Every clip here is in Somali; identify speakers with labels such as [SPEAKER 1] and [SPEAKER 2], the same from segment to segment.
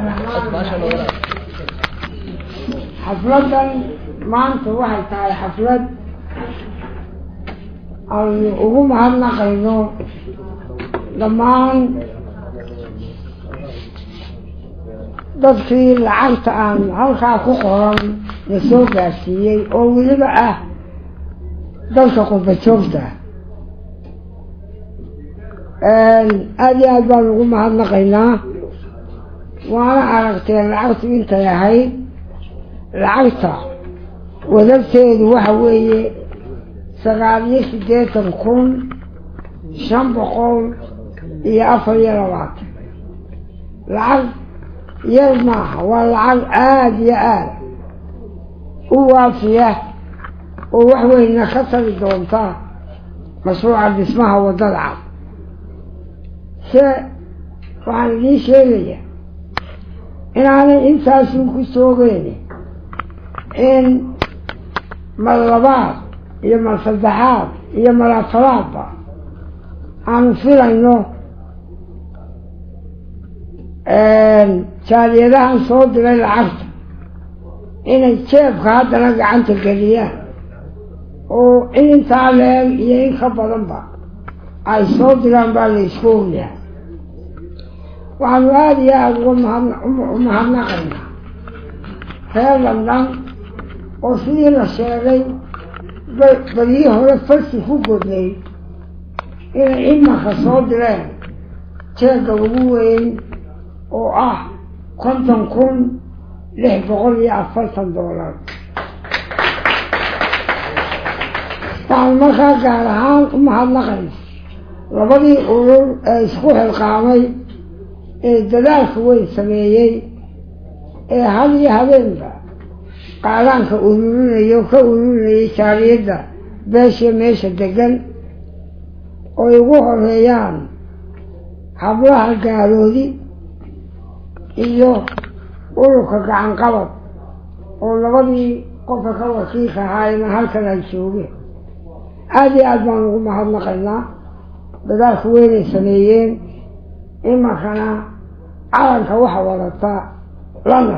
[SPEAKER 1] xafladan maanta waxay tahay xaflad aynu ugu mahadnaqayno dhammaan dadkii lacagta aan halkaa ku qoran la soo gaarsiiyey oo weliba ah dalka qurba joogta aada iyo aad baan ugu mahadnaqaynaa waana aragteen lacagtu intay ahayd lacagta wadagteedu waxa weeye sagaal iyo siddeetan kun shan boqol iyo afar iyo labaatan lacag yar maaha waa lacag aada iyo aada u waafiya oo wax weyna ka tari doonta mashruuca dhismaha waddada cad se waxaan idiin sheegaya inaanay intaasun ku soogeyn in mar labaad iyo mar saddexaad iyo mar afaraadba aanu filayno jaaliyadahan soo diray lacagta inay jeebka haddana gacanta geliyaan oo in intaa leeg iyo in ka badanba ay soo diraan baa la isku ogyahay waxaanu aada iyo aada uga mahad u mahadnaqaynaa reer london oo sidii la sheegay baryii hore farsi ku godnay inay imanka soo direen jeegga ugu weyn oo ah konton kun lix boqol iyo afartan doolar waxaanu markaa gaar ahaan u mahadnaqayna labadii urur ee isku xilqaamay ee dadaalka weyn sameeyey ee had iyo habeenba qaadaanka ururinayo ka ururinayay jaaliyadda beesha meesha degan ooy ugu horeeyaan hablaha gaaloodi iyo ururka gacan qabad oo labadii qofka ka wakiilka ahaayna halkan ay joogeen aada iyo aad baan ugu mahadnaqaynaa dadaalka weynay sameeyeen imankana calanka waxa wadata london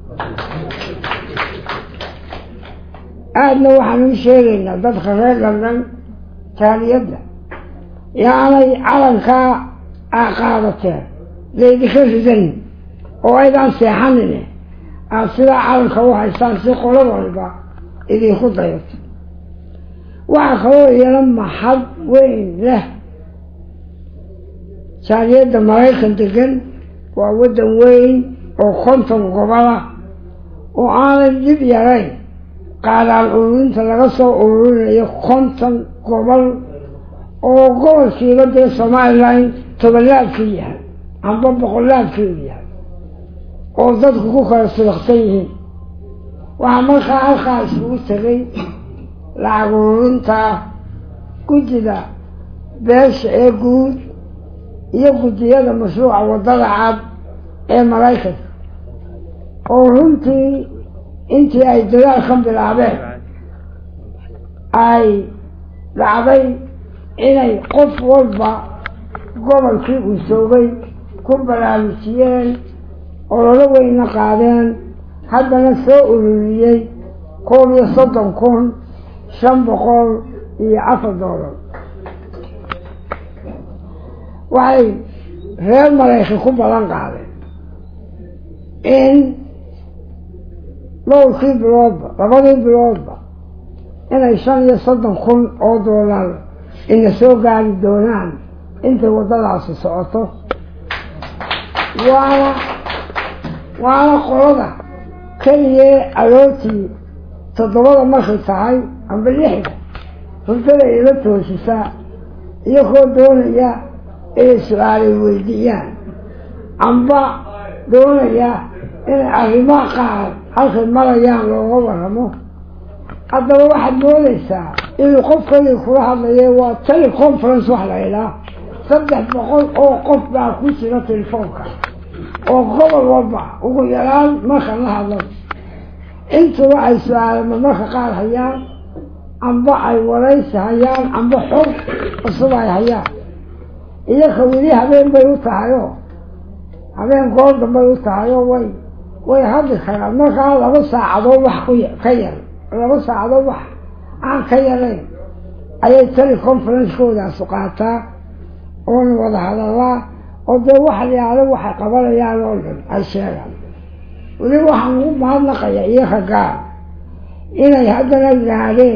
[SPEAKER 1] aadna waxaan u sheegaynaa dadka reer london jaaliyadda yaanay calankaa aa qaadateen laydinka ridan oo aydaan seexanine aada sidaa calanka u haystaan si qolo walba idinku dayato waxaa kaloo iyana maxad weyn leh jaaliyadda maraykan degan waa waddan weyn oo konton gobola oo aanay dib yarayn qaadaan ururinta laga soo ururinayo konton gobol oo gobolkiiba dee somalilan tobanlaabkii yahay amba boqolaabkiiu yahay oo dadku ku kala sibaqsan yihiin waxaa markaa halkaa isugu tegay lacag ururinta guddida beesha ee guud iyo guddiyada mashruuca waddada cad ee maraykanka oo runtii intii ay dadaalkan bilaabeen ay dhacday inay qof walba gobolkii uu soogay ku baraarujiyeen ololo weyna qaadeen haddana soo ururiyey koob iyo soddon kun shan boqol iyo afar doolar waxay reer maraykan ku balan qaadeen in dhowrkii biloodba labadii biloodba inay shan iyo soddon kun oo doolar ina soo gaari doonaan intay waddadaasi socoto waana waana qolada keligee aroortii toddobada markay tahay amba lixda hurdada ila toosisaa iyagoo doonaya inay su-aalay weydiiyaan amba doonaya inay arrimaha qaar halkay marayaan looga waramo haddaba waxaad moodaysaa inuu qofkadii kula hadlaye waa teleconference wax la idhaa saddex boqol oo qof baa ku jira telefoonka oo gobol walba ugu yaraan marka la hadlo intuba ay su-aalama marka qaar hayaan amba ay waraysi hayaan amba xog cusub ay hayaan iyaka weli habeen bay u tahayoo habeen goor dambay u tahay oo way way hadli karaan markaa laba saacadood wax ku ka yar laba saacadood wax aan ka yarayn ayay teleconferencekoodaasi qaataa oona wada hadallaa oo dee waxa la yihahdo waxay qabanayaan oo dhan ay sheegaan weliba waxaan ugu mahadnaqaya iyaga gaar inay haddana gaadheen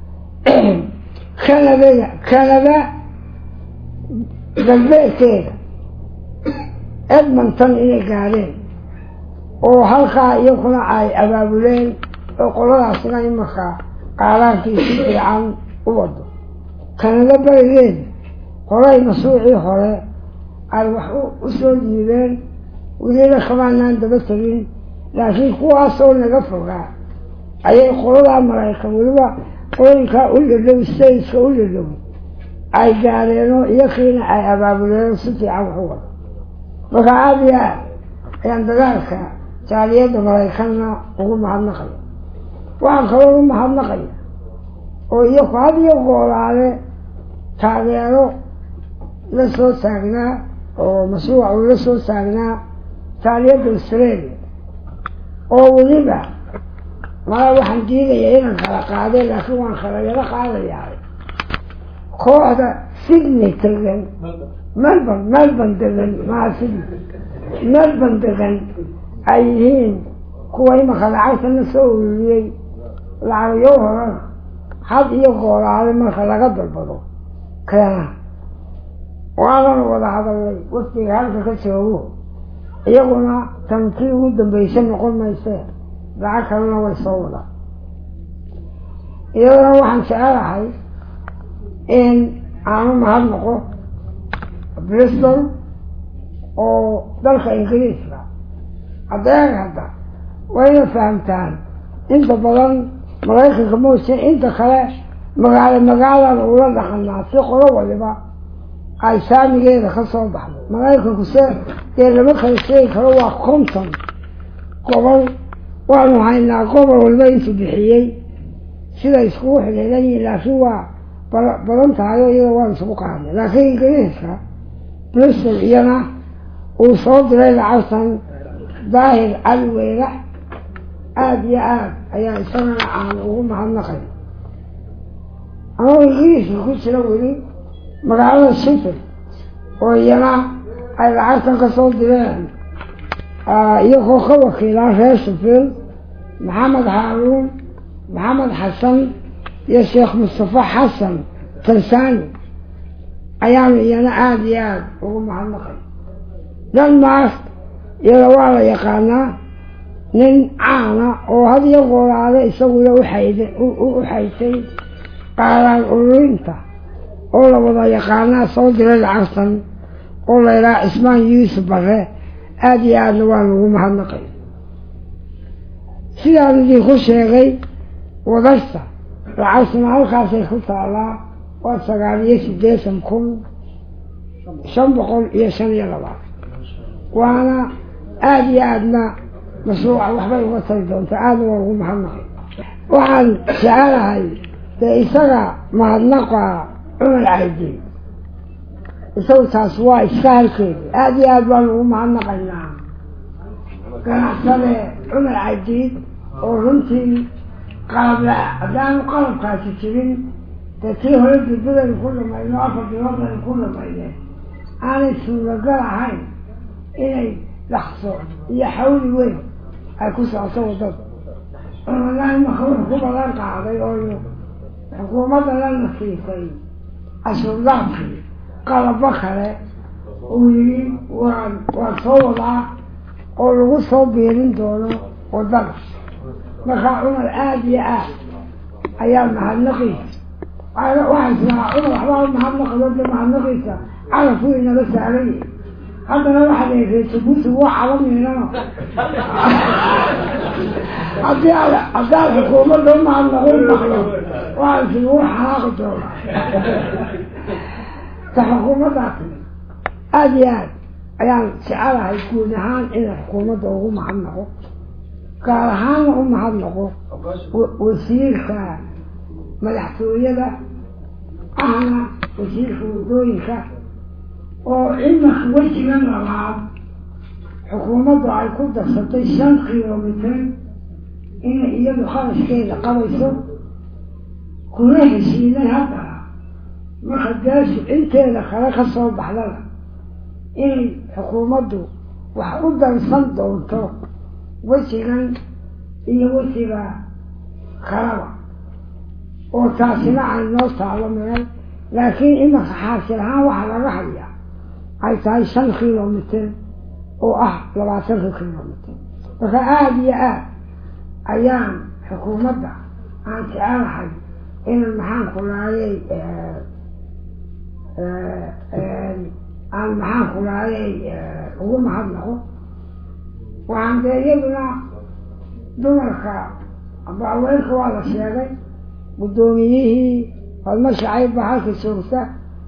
[SPEAKER 1] kanadada kanada galbeedkeeda edmonton inay gaadheen oo halkaa iyakuna ay abaabuleen oo qoladaasina imanka qaaraankii si fiican u wado kanada barigeeda horay masuucii hore ay wax u soo diideen weliba kamaanaan daba tegin laakiin kuwaasoo naga fogaa ayay qoladaa maraykan weliba qolooyinkaa u dhadhow stateska u dhadhow ay gaadeenoo iyakiina ay abaabuleen si fiican wax u wado marka aada iyo aad ayaan dagaalka jaaliyadda maraykanna ugu mahadnaqaya waxaan kaloo ugu mahadnaqaya oo iyaku had iyo goolaale taageero la soo taagnaa oo mashruuca uu la soo taagnaa jaaliyadda australia oo weliba mala waxaan diidaya inaan kala qaadeen laakiin waan kala yaro qaadayaa kooxda sydney tegan melbourne melbourne degan maa sydney melbourne degan ay yihiin kuwa imanka lacagtana soo ururiyey lacagyo horana had iyo goolaale marka laga dalbado keena waanana wada hadalnay waftiga halka ka joogo iyaguna tan kii ugu dambaysa noqon maysee lacag kalena way soo wadaan iyadana waxaan jecelahay in aanu mahad noqo bristol oo dalka ingiriiska hadeeg hadda wayna fahamtaan inta badan maraykanka moose inta kale magaalo magaalada ula dhaqanaa si qolo waliba ay saamigeeda ka soo baxdo maraykanku se dee lama kala sheegi karo waa konton gobol waanu haynaa gobol walba intuu bixiyey siday iskugu xidhiidan yihiin laakiin waa badan tahay oo iyada waan isugu qaadnay laakiin ingiriiska bristol iyana uu soo diray lacagtan daahir cali weyrax aada iyo aad ayaa isagana aan ugu mahadnaqay ama ingiriiska ku jira weli magaalada shifil oo iyana ay lacagtan ka soo direen iyagoo ka wakiilaa reer shifil maxamed haaruun maxamed xasan iyo sheekh mustafa xasan tansani ayaanu iyana aada iyo aada ugu mahadnaqay denmark iyada waa la yaqaanaa nin caana oo had iyo goolaale isaguna uxayd u xaysay qaaraan ururinta oo la wada yaqaanaa soo diray lacagtan oo la yidhaha cismaan yuusuf bare aada iyo aadna waa lagu mahadnaqay sidaan idinku sheegay wadasta lacagtuna halkaasay ku taallaa waa sagaal iyo siddeetan kun shan boqol iyo shan iyo labaatan waana aada iyo aadna mashruuca waxbay uga tari doontaa aadna waa lagu mahadnaqay waxaan jecelahay dee isaga mahadnaqa cumar caydi isagu taas waa iska halkeedi aada iyo aad baan ugu mahadnaqaynaa ganacsade cumar caydiid oo runtii qalabla haddaanu qalabkaasi jirin dee tii hore dudadaynu ku dhamayno afar biloodaynu ku dhamayne aanay suuragal ahayn inay dhaqso iyo xawli weyn ay ku socoto waddada cumarna imaka wuxuu ku badan qaaday oo xukuumadda lana siisay cashuurdaadkii qalabo kale uu yidhi waan waan soo wadaa oo lagu soo biirin doono waddada markaa cumar aada iyo aad ayaa mahadnaqiisa waxay tiraa cumar waxbaa mahadnaqdo de mahadnaqiisa caraf uu inaga saaraya haddana waxaad eegay jabuuti waa calamiinano haddii aad haddaad xukuumadda u mahadnaqo u maqlo waa isugu xanaaqi doona ta xukuumaddaa timi aada iyo aad ayaan jecelahay guud ahaan inay xukuumadda ugu mahadnaqo gaar ahaanna u mahadnaqo wasiirka madaxtooyada ahna wasiirka waddooyinka oo imanka wejigan labaad xukuumaddu ay ku darsatay shan kilomitir inay iyadu kharashkeeda qabayso kuna heshiiday haddana marka gaashu inteeda kale ka soo baxdana inay xukuumaddu wax u darsan doonto wejigan iyo wejiga kalaba oo taasina ay noo taalo meel laakiin imanka xaasil ahaan waxaa laga hayaa ay tahay shan kilomitir oo ah labaatanka kilomitir marka aada iyo aad ayaan xukuumadda aan jecelahay inan maxaan ku laayay aan maxaan ku laayay ugu mahadnaqo waxaan dee iyaduna dumarka baaweynka waa la sheegay guddoomiyihii hodma shacayb baa halka joogta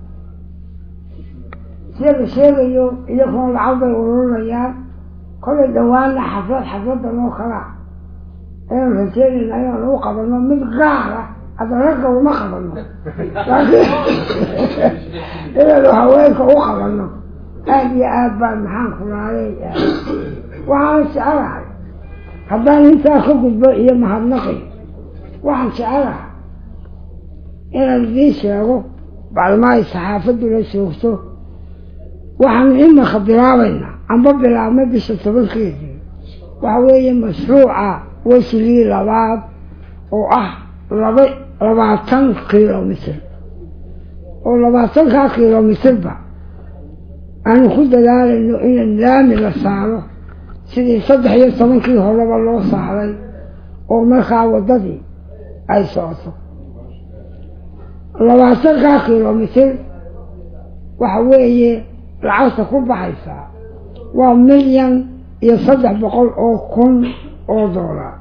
[SPEAKER 1] sida la sheegayo iyaguna lacag bay ururinayaan kolay dhawaana xaflad xafladan oo kalaa ayaan rajeynayna inaan u qabano mid gaara hadda ragga uma qabano laakiin inaanu haweenka u qabano aada iyo aad baan maxaan ku laayay waxaan jecelahay haddaan intaa ka gudbo iyo mahadnaqi waxaan jecelahay inaan idiin sheego bacdama ay saxaafaddu la joogto waxaan imanka bilaabaynaa amba bilaabnay bisha tobankeedii waxa weeye mashruuca wesigii labaad oo ah laba labaatan kilomitir oo labaatankaa kilomitirba aanu ku dadaalayno in laami la saaro sidii saddex iyo tobankii horeba loo saaray oo markaa waddadii ay socoto labaatankaa kilomitir waxa weeye lacagta ku baxaysaa waa milyan iyo saddex boqol oo kun oo doolar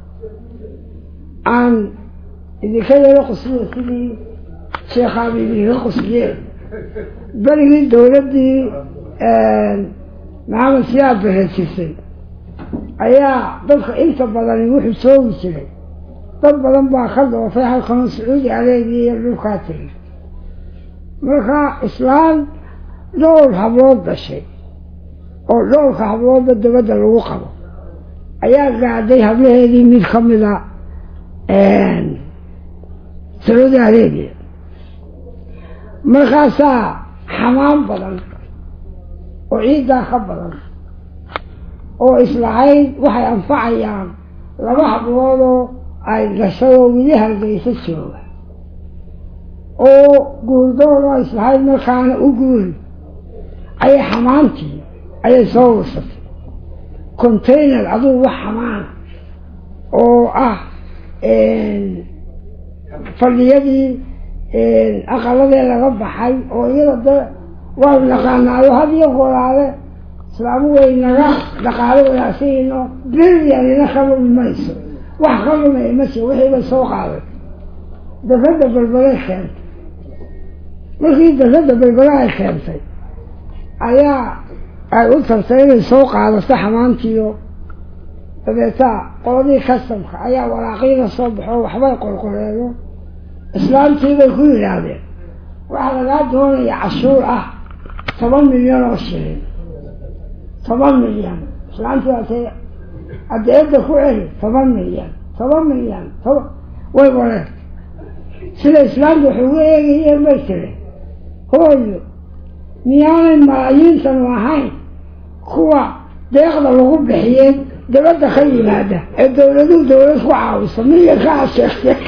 [SPEAKER 1] aan idinka yaro qusliyo sidii sheekhaaba idinka qusliyeen berigii dowladdii maxamed siyaad bareejisay ayaa dadka inta badani wuxuu soogi jiray dad badan baa ka doofay halkanoo sacuudi areebiya iyo dhulkaa tegay marka islaan dhowr hablood dhashay oo dhowrka habloodba dabadda lagu qabo ayaa gaadhay hablaheedii mid ka mida sacuudi areebiya markaasaa xamaan badan oo ciiddaa ka badan oo islahayd waxay anfacayaan laba habloodoo ay dhashadoo wili hargeysa jooga oo guurdoodoo islahayd markaana u guuri ayay xamaantii ayay soo warsatay container adugu wax xamaana oo ah fadhiyadii aqaladee laga baxay oo iyada de waa naqaanaayo had iyo goraale islaamu way naga dhaqaalo wanaagsanyiino bilyanina ka lumi mayso wax ka lumay ma jiro wixii bay soo qaaday dafadda balbalay keentay markii dafadda balbala ay keentay ayaa ay u tartay inay soo qaadato xamaantiyo dabeetaa qoladii kastamka ayaa waraaqyada soo baxo waxbay qorqoreeyo islaamtii bay ku yidhaahdeen waxaa lagaa doonaya cashuur ah toban milyan oo shilin toban milyan islaamtii waatay adeedda ku celi toban milyan toban milyan toban way wareen sida islaamta waxay uga eegayeen bay tiri hooyo miyaanay malaayiintanu ahayn kuwa deeqda lagu bixiyey dabadda ka yimaada ee dawladuhu dawlad ku caawiso milyankaa sheegtay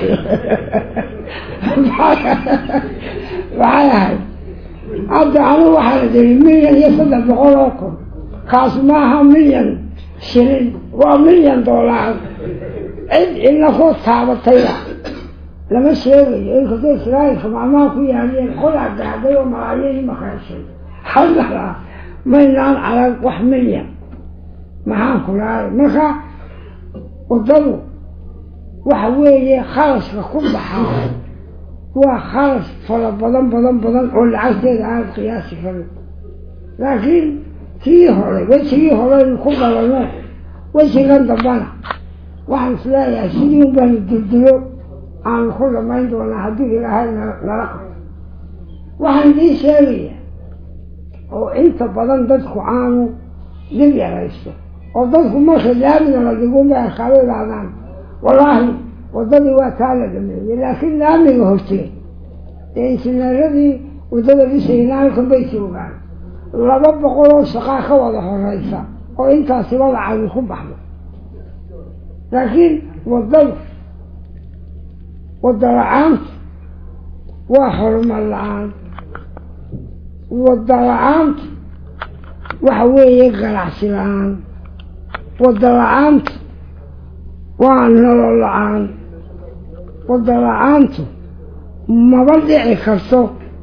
[SPEAKER 1] waxay ahayd hadda anigu waxaa la diri milyan iyo saddex boqol oo kun kaas maaha milyan shilin waa milyan doolaar cid ina ku taabatayba lama sheegayo inkastoo israailka maalmaha ku yaaliyeen qolaa gaadhay oo malaayiin makaashay haddana maynaan arag wax milyan maxaan ku lahay marka waddadu waxa weeye kharashka ku baxaa waa kharash fara badan badan badan oo lacagteeda aan qiyaasi karin laakiin kii hore wejigii horeynu ku galano wejigan dambana waxaan isleeyahay sidii un baanu duldulo aanu ku dhamayn doonaa haddii ilaahay nala qabto waxaan idiin sheegaya oo inta badan dadku aanu dib yaraysto oo dadku marka laamiga la dhigunba arkaado idhahdaan wallaahi waddadii waa taa la dhameeyey laakiin laamiga horteed ee injineeradii waddada dhisayna halkan bay joogaan laba boqol oo shaqaa ka wada horeysa oo intaasiba lacagi ku baxdo laakiin waddadu wadda la-aantu waa horumar la-aan wadda la-aantu waxa weeye ganacsi la-aan wadda la-aantu waa nolol la-aan wadda la-aantu maba dhici karto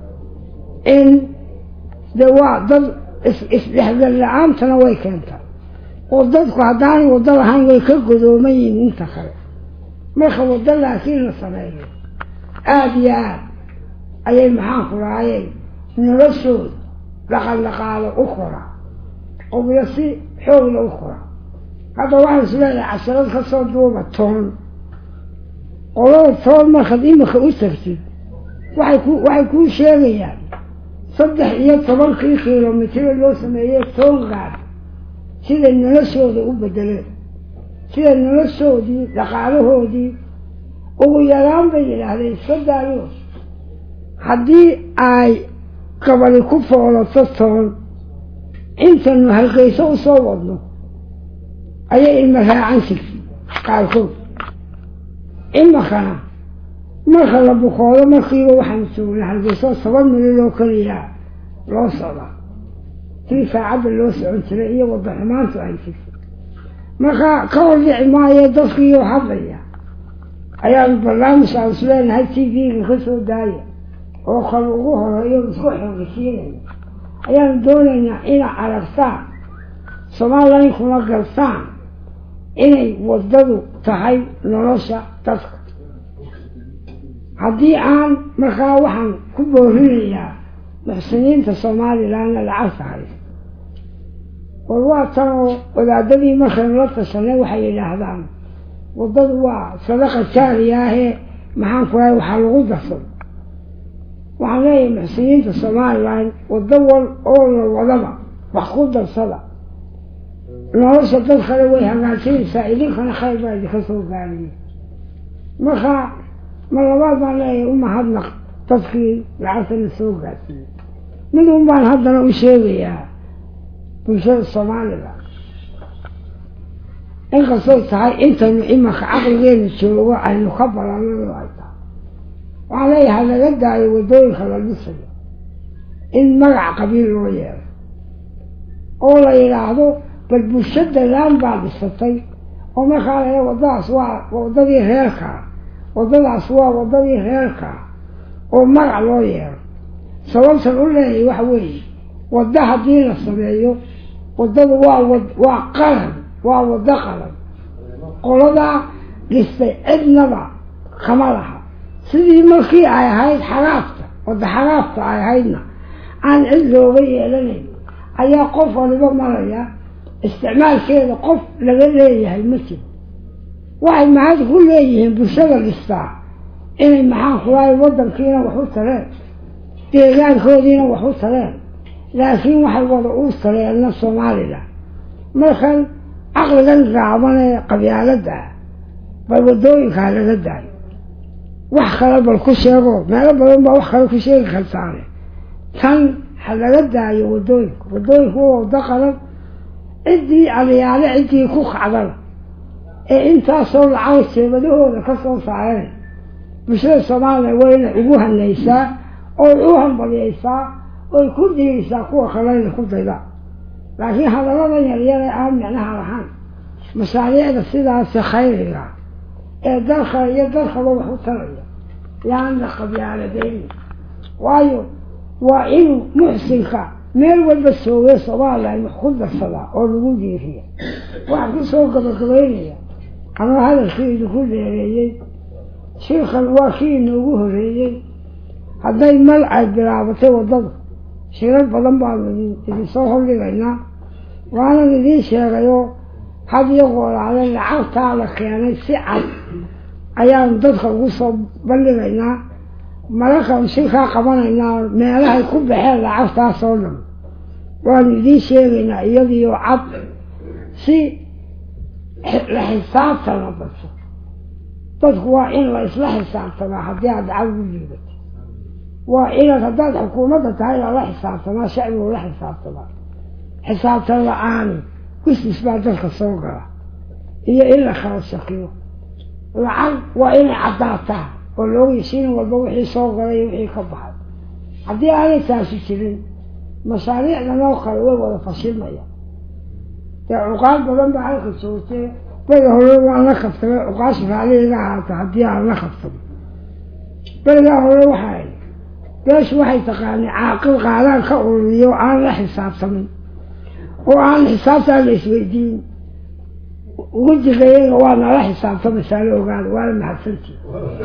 [SPEAKER 1] in de waa dad isdhexgal la-aantana way keentaa oo dadku haddaanay waddo lahayn way ka godooman yihin inta kale marka waddo laakiin la sameeyo aada iyo aad ayay maxaanku lahaayeen noloshooda dhaqan dhaqaalo u koraa obiyo si xoogla u koraa hadda waxaan is leedahay casharad ka soo duuba toon qolada toon markaad imika u tagtid waxay ku waxay kuu sheegayaan saddex iyo tobankii kilomitiro loo sameeyey toon gaad siday noloshooda u bedeleen siday noloshoodii dhaqaalahoodii ugu yaraan bay yidhaahdeen iska daayo haddii ay gabadi ku foolato toon intanu halgeyso u soo wadno ayay ilma raacan jirtay qaarkood imakana marka la bukoodo markiiba waxaan joognay halgeyso toban milyan oo keliya loo socdaa tii saacadda loo socon jiray iyo wadda xumaantu ay jirtay marka ka hor dhici maayo dadkiiyo hadlaya ayaanu barnaamij aan is leenahay t v-ga ka soo daaya oo kale ugu horeeyo isku xoogasiinaya ayaanu doonaynaa inaad aragtaan somalilan kuma gartaan inay waddadu tahay nolosha dadka haddii aan markaa waxaan ku boorinayaa muxsiniinta somalilanna lacagta haysa war waa tan oo wadaadadii markaynu la tashanay waxay yidhaahdaan waddadu waa sadaqa jaariya ahee maxaan ku lahay waxaa lagu darsado waxaan leeyahay muxsiniinta somalilan waddo wal oo la wadaba wax ku darsada nolosha dad kale way hagaajinaysaa idinkana khayr baa idinka soo gaariye marka ma labaad baan leeyahay u mahadnaq dadkii lacagtana soo gaarsiiyey mid un baan haddana u sheegayaa bulshada soomaalida inkastoo tahay intaynu imanka caqligeenu joogo aynu ka balanado ay tahay waxaan leeyahay laga daayo waddooyinka la dhisayo in magac qabiil loo yeelo oo la yidhaahdo bal bulshada laan baa dhisatay oo markaa la waddadaas waa waddadii reerkaa waddadaas waa waddadii reerkaa oo magac loo yeelo sababtan u leeyahay waxa weeye waddo haddii la sameeyo waddadu waa waa qaran waa waddo qaran qoladaa dhistay cidnaba kama laha sidii markii ay ahayd xagaafta wadda xagaafta ay ahaydna aan cid looga yeelanayn ayaa qof waliba maraya isticmaalkeeda qof laga leeyahay ma jiro waxay mahad ku leeyihiin bulshada dhistaa inay maxaan kulahay waddankiina wax u tareen deegaankoodiina wax u tareen laakiin waxay wada u tareenna somalilan markan caqligan gaaban ee qabyaaladda ah bal waddooyinkaa laga daayo wax kale bal ku sheego meelo badan baa wax kale ku sheegi kartaane tan ha laga daayo waddooyinka waddooyinku waa waddo qalan ciddii aliyaale ciddii ku kacdana ee intaasoo lacag jeebadahooda ka soo saareen bulshada soomaaliya wayna ugu hanaysaa oy u hambaliyaysaa oy ku dhiirisaa kuwa kalena ku dayda laakiin hadallada yaryare aan micnaha lahayn mashaariicda sidaasi khayriga ee dalka iyo dalkaba wax u taraya yaan la qabyaaladayni waayo waa inuu muxsinka meel walba soogay somalilan wax ku darsadaa oo lagu diiriya waxaan ku soo gabagabaynaya anoo hadalkii idinku dheereeyey shirkan waa kii inoogu horeeyey hadday mal ay bilaabatay waddada shirar badan baanu idinsoo hordhigaynaa waanan idiin sheegayoo had iyo goolaale lacagtaa la keenay si cad ayaanu dadka ugu soo bandhigaynaa mararkaanu shirkaa qabanaynaa meelahay ku baxeen lacagtaasoo dhan waanu idiin sheegaynaa iyadiyo cad si la xisaabtana dadka dadku waa in la isla xisaabtamaa haddii aad lacag ugu liibato waa inaad haddaad xukuumadda tahay lala xisaabtamaa shacbigu la xisaabtamaa xisaabtan la-aani wistis baa dadka soo gala iyo in la kala shakiyo lacag waa inay caddaataa oo looga yeshiin walba wixii soo galay iyo wixii ka baxay haddii aanay taasi jirin mashaariicdan oo kale way wada fashilmaya dee cuqaal badan baa halka joogtee beri hore waan la kabtamay cuqaash raaliga ahaata haddii aan la kabtamo berigaa hore waxaa beeshu waxay taqaanay caaqil qaadaan ka ururiyo oo aan la xisaabtamin oo aan xisaabtaan la isweydiin wejigayaga waa nala xisaabtamaysaa la ogaada waana mahadsantii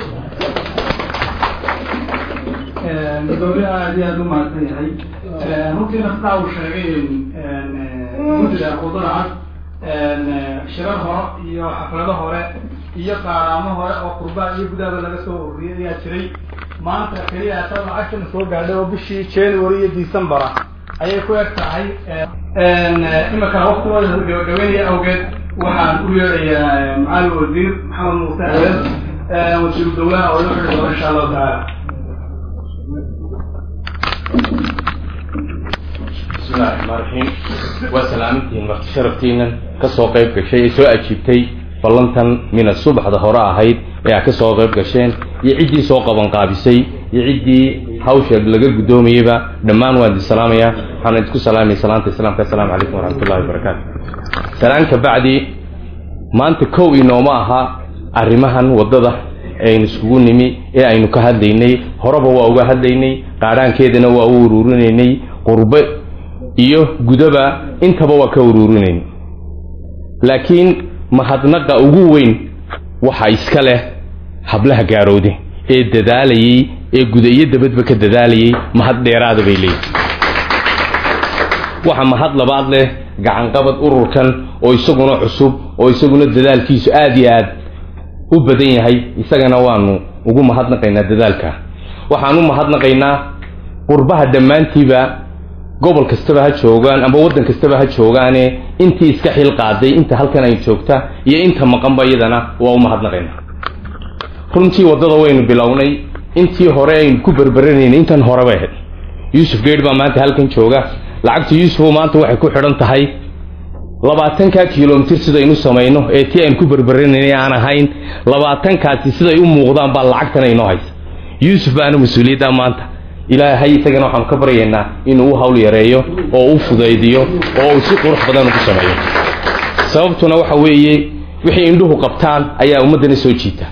[SPEAKER 2] gudoomiye aad iyo aada u mahadsan yahay runtiina sidaa uu sheegay guddiga khudada cad shirar hore iyo xaflado hore iyo qaaraamo hore oo qurbaa iyo gudaaba laga soo ururiyay ayaa jiray maanta keliya taa lacagtana soo gaadhay oo bishii january iyo decembera ayay ku eg tahay imika waktigooda gabagabeynaya awgeed waxaan u yeedhayaa macalin wasiir maxamed muuse adeed wasiiru dawlaha oo ila xidhi doona insha allahu tacaala
[SPEAKER 3] bismillahi raxmaan raxiim waa salaamintihiin marti sharaftiinan ka soo qayb gashay ee soo ajiibtay ballantan mina subaxda hore ahayd ee aad ka soo qayb gasheen iyo ciddii soo qabanqaabisay iyo ciddii hawsha laga guddoomayeyba dhammaan waan idin salaamayaa waxaan idinku salaamaya salaanta islaamka assalaamu calaykum waraxmatullahi wabarakaatu salaan ka bacdi maanta kow inooma aha arrimahan waddada aynu iskugu nimi ee aynu ka hadlaynay horeba waa uga hadlaynay qaadhaankeedana waa u uruurinaynay qurbe iyo gudaba intaba waa ka uruurinayn laakiin mahadnaqa ugu weyn waxaa iska leh hablaha gaarowde ee dadaalayey ee guda iyo dabadba ka dadaalayay mahad dheeraada bay leeyihin waxa mahad labaad leh gacanqabad ururkan oo isaguna cusub oo isaguna dadaalkiisu aada iyo aad u badan yahay isagana waanu ugu mahadnaqaynaa dadaalka waxaan u mahadnaqaynaa qurbaha dhammaantiiba gobol kastaba ha joogaan amba waddan kastaba ha joogaane intii iska xil qaaday inta halkan ay joogta iyo inta maqanba iyadana waa u mahadnaqaynaa runtii waddada waynu bilownay intii hore aynu ku berberanaynay intan horeba ahayd yuusuf geedh baa maanta halkan jooga lacagta yuusufoo maanta waxay ku xidhan tahay labaatanka kilomitir sidaynu samayno ee tii aynu ku berberanaynay aan ahayn labaatankaasi siday u muuqdaan baa lacagtan aynoo haysa yuusuf baana mas-uuliyadda maanta ilaahay isagana waxaanu ka baryaynaa inuu u hawl yareeyo oo u fudaydiyo oo uu si qurux badan ugu sameeyo sababtuna waxa weeye wixii indhuhu qabtaan ayaa ummaddana soo jiita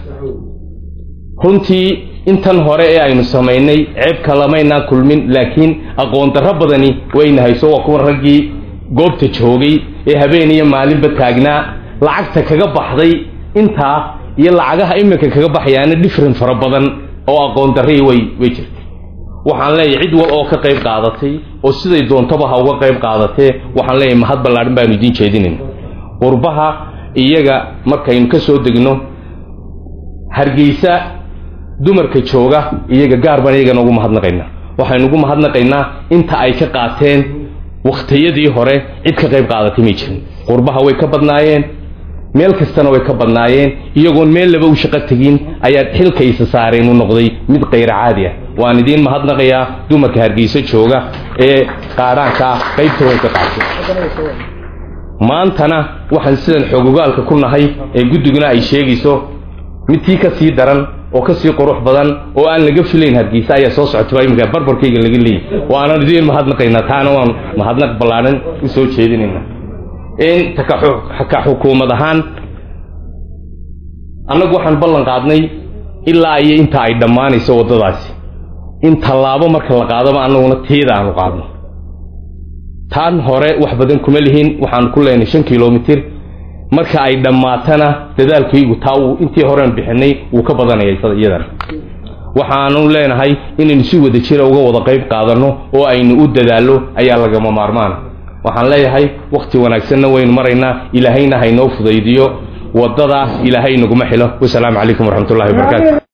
[SPEAKER 3] runtii intan hore ee aynu samaynay ceeb kalamaynaan kulmin laakiin aqoon darro badani wayna hayso waa kuwa raggii goobta joogay ee habeen iyo maalinba taagnaa lacagta kaga baxday intaa iyo lacagaha iminka kaga baxayaana different fara badan oo aqoon darrii way way jirtay waxaan leeyahay cid wal oo ka qayb qaadatay oo siday doontaba ha uga qayb qaadatee waxaan leeyahay mahad ballaadhan baanu idiin jeedinayna qurbaha iyaga markaynu ka soo degno hargeysa dumarka jooga iyaga gaar baan iyagana ugu mahadnaqaynaa waxaynu ugu mahadnaqaynaa inta ay ka qaateen wakhtiyadii hore cid ka qayb qaadatay may jirin qurbaha way ka badnaayeen meel kastana way ka badnaayeen iyagoon meel laba u shaqo tegin ayaa xilkaysa saareen u noqday mid kayra caadi ah waan idiin mahadnaqayaa dumarka hargeysa jooga ee qaadhaanka ah qaybta way ka qaatay maantana waxaan sidan xoogogaalka ku nahay ee guddiguna ay sheegayso midtii ka sii daran oo ka sii qurux badan oo aan laga filayn hargeysa ayaa soo socotaba iminka barbarkayga laga leeyay waanan idiin mahadnaqaynaa taana waan mahadnaq ballaadhan u soo jeedinaynaa in ka xukuumad ahaan annagu waxaan ballan qaadnay ilaa iyo inta ay dhammaanayso waddadaasi in tallaabo marka la qaadaba annaguna tiida aanu qaadno taan hore wax badan kuma lihin waxaanu ku leenay shan kilomitir marka ay dhammaatana dadaalkaygu taa uu intii horean bixinay wuu ka badanaya iyadana waxaanu leenahay inaynu si wada jira uga wada qayb qaadanno oo aynu u dadaallo ayaa lagama maarmaana waxaan leeyahay wakhti wanaagsanna waynu maraynaa ilaahayna haynoo fudaydiyo waddada ilaahay naguma xilo wasalaamu calaykum waraxmatullahi wabarakatu